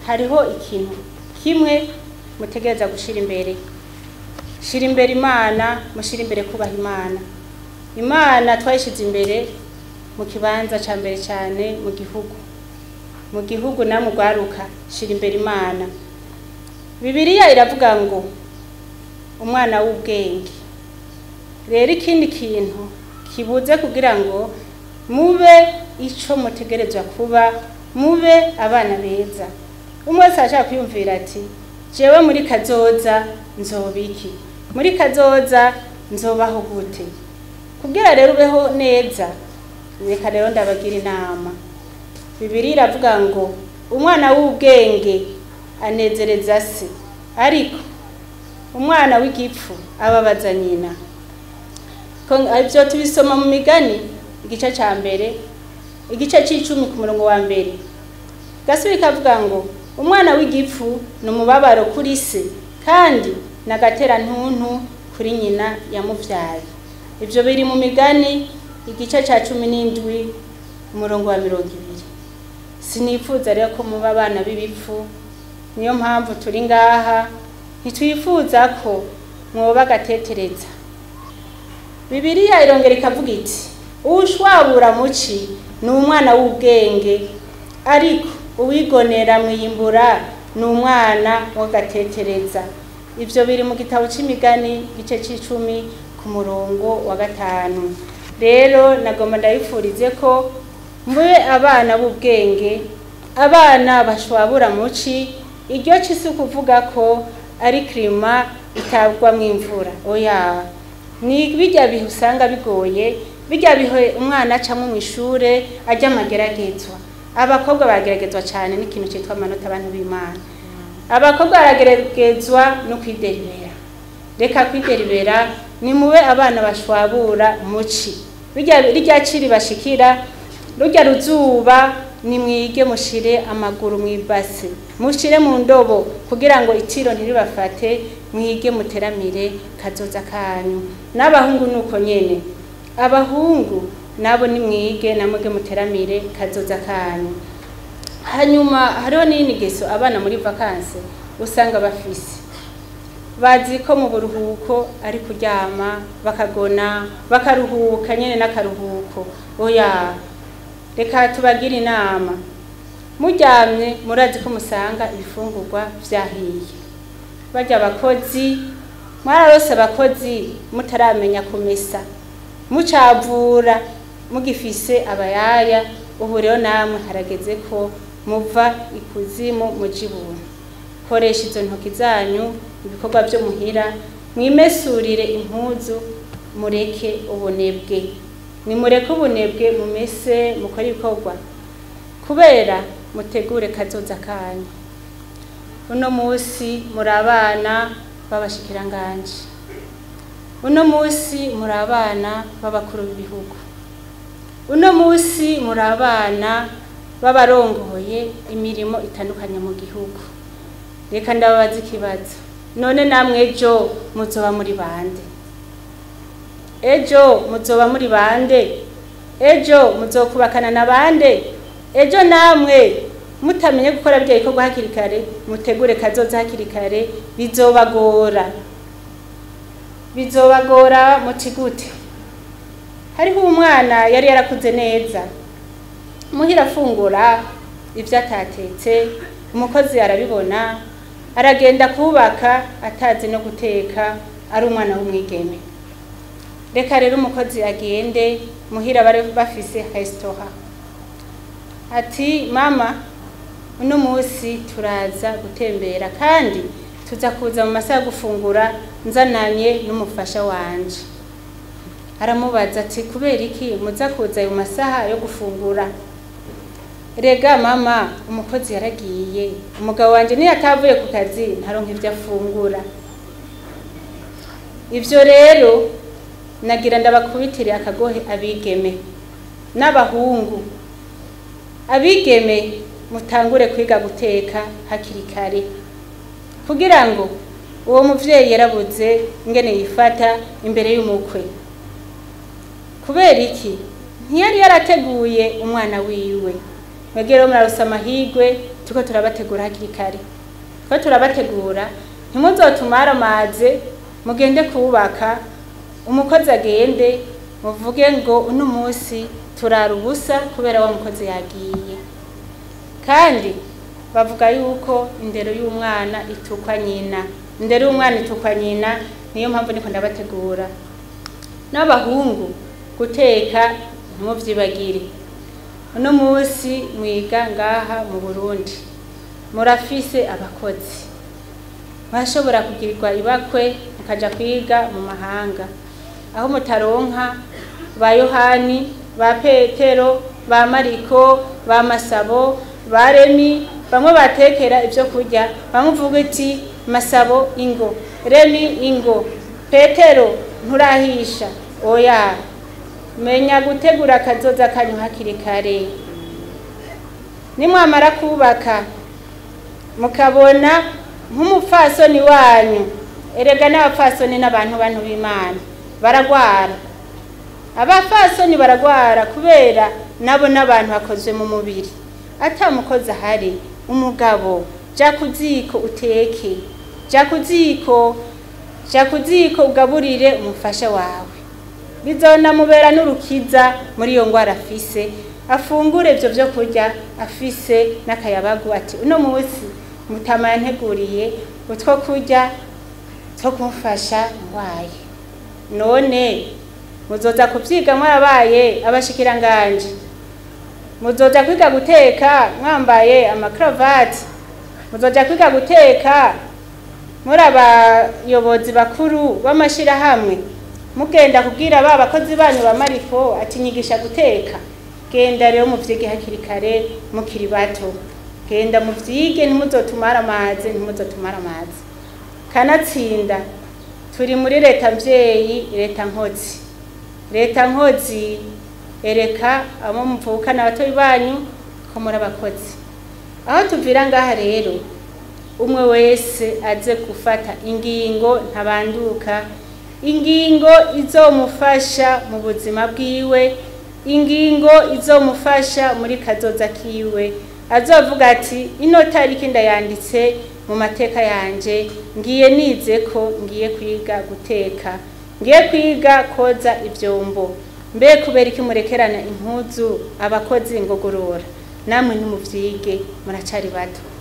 hariho ikintu kimwe mutegereza gushira imbere shira imbere imana mushira imbere kubaha imana imana twayishize imbere mu kibanza ca mbere cyane mu gihugu mu gihugu namwe ugwaruka shira imbere imana bibiliya iravuga ngo umwana w'ubwenge rero ikindi kintu kibuze kugira ngo mube ico mutegerezwa kuba mube abana beza umwe wese arashaka kwiyumvira ati jewe muri kazoza nzoba iki muri kazoza nzobaho gute kugira rero ubeho neza reka rero ndabagira inama bibiri iravuga ngo umwana w'ubwenge anezereza se ariko umwana w'igipfu ababaza nyina ibyo tubisoma mu migani igice cya mbere igice cy'icumi ku murongo wa mbere gasubi kavuga ngo umwana w'igipfu ni umubabaro kuri se kandi n'agatera ntuntu kuri nyina yamubyaye ibyo biri mu migani igice cya cumi n'indwi umurongo wa mirongo ibiri sinifuza rero ko muba abana b'ibipfu niyo mpamvu turi ngaha ntitwifuza ko mwoba agatetereza bibiliya irongera ikavuga iti uwushwabura muci ni umwana w'ubwenge ariko uwigonera mwiyimbura ni umwana w'agatetereza ibyo biri mu gitabo cy'imigani igice cy'icumi ku murongo wa gatanu rero nagomba ndabifurize ko mube abana b'ubwenge abana bashwabura muci iryo ci si ukuvuga ko ari kirima itagwamo imvura oya ni bijya bihe usanga bigoye bijya bihe umwana acamo mu ishuri ajya amageragezwa abakobwa barageragezwa cyane n'ikintu cyitwa amanota abantu b'imana abakobwa barageragezwa no kwideribera reka kwideribera ni mube abana bashwabura muci rijya ciri bashikira rujya ruzuba nimwige mushire amaguru mu ibase mushire mu ndobo kugira ngo itiro ntiribafate mwige muteramire kazoza kanyu n'abahungu nuko nyene abahungu nabo nimwige namwege muteramire kazoza kanyu hanyuma hariho n'inigeso abana muri vakanse usanga bafise bazi ko mu buruhuko ari kuryama bakagona bakaruhuka nyene n'akaruhuko oya reka tubagire inama muryamye murazi ko musanga ibifungurwa vyahiye barya abakozi mwararose abakozi mutaramenya kumesa mucavura mugifise abayaya ubu rero namwe harageze ko muva ikuzimu muja ibuntu koresha izo ntoki zanyu ibikorwa vyo muhira mwimesurire impuzu mureke ubunebwe nimureke ubunebwe mumese mukore ibikorwa kubera mutegure kazoza kanyu uno musi muri abana b'abashikiranganje uno musi muri abana b'abakuru b'ibihugu uno musi muri abana b'abarongoye imirimo itandukanye mu gihugu reka ndababaza ikibazo none namwe ejo muzoba muri bande ejo muzoba muri bande ejo muzokubakana na bande ejo namwe mutamenye gukora birya bikorwa hakiri kare mutegure kazoza hakiri kare bizobagora bizobagora muti gute hariho umwana yari yarakuze neza muhira afungura ibyo atatetse umukozi arabibona aragenda kubaka atazi no guteka ari umwana w'umwigeme reka rero umukozi agende muhira bari bafise resitora ati mama uno munsi turaza gutembera kandi tuza kuza mu masaha yo gufungura nzananye n'umufasha wanje aramubaza ati kubera iki muza kuza ayo masaha yo gufungura rega mama umukozi yaragiye umugabo wanjye niyo atavuye ku kazi ntaronka ibyo afungura ibyo rero nagira ndabakubitire akagohe abigeme n'abahungu abigeme mutangure kwiga guteka hakiri kare kugira ngo uwo muvyeyi yarabuze ingene yifata imbere y'umukwe kubera iki ntiyari yarateguye umwana wiwe mwebwe rero murarusa amahirwe turiko turabategura hakiri kare ko turabategura ntimuzotumare amaze mugende kubaka umukozi agende muvuge ngo uno munsi turara ubusa kubera wa mukozi yagiye kandi bavuga yuko indero y'umwana itukwa nyina indero y'umwana itukwa nyina niyo mpamvu niko ndabategura n'abahungu guteka ntimuvyibagire uno munsi mwiga ngaha mu burundi murafise abakozi mwashobora kugirirwa ibakwe mukaja kwiga mu mahanga aho mutaronka ba yohani ba petero ba mariko ba masabo ba remi bamwe batekera ibyo kurya bamwe uvuga iti masabo ingo remi ingo petero nturahisha oya menya gutegura akazoza kanyu hakiri kare nimwamara kubaka mukabona nk'umupfasoni wanyu erega n'abapfasoni n'abantu bantu b'imana baragwara abapfasoni baragwara kubera nabo n'abantu bakozwe mu mubiri atamukozi ahari umugabo ja ku ziko uteke ja ku ziko ja ku ziko ugaburire umufasha wawe bizonamubera n'urukiza muri iyo ngwara afise afungure ivyo vyo kurya afise n'akayabagu ati uno munsi mutama yanteguriye utwo kurya two kumufasha ngwaye none muzoza kuvyiga mwarabaye abashikiranganje muzoja kwiga guteka mwambaye amakaravati muzoja kwiga guteka muri abayobozi bakuru b'amashirahamwe mugenda kubwira ba bakozi banyu ba mariko ati nyigisha guteka genda rero muvyige hakiri kare mukiri bato genda muvyige ntimuzotumara amazi ntimuzotumara amazi kanatsinda turi muri leta mvyeyi leta nkozi leta nkozi ereka abo muvukana abatoyi banyu ko muri abakozi aho tuvira ngaha rero umwe wese aze gufata ingingo ntabanduka ingingo izomufasha mu buzima bwiwe ingingo izomufasha muri kazoza kiwe azovuga ati ino tariki ndayanditse mu mateka yanje ngiye nize ko ngiye kwiga guteka ngiye kwiga koza ivyombo mbe kubera iki murekerana impuzu abakozi ngogorora namwe ntimuvyige muracari bato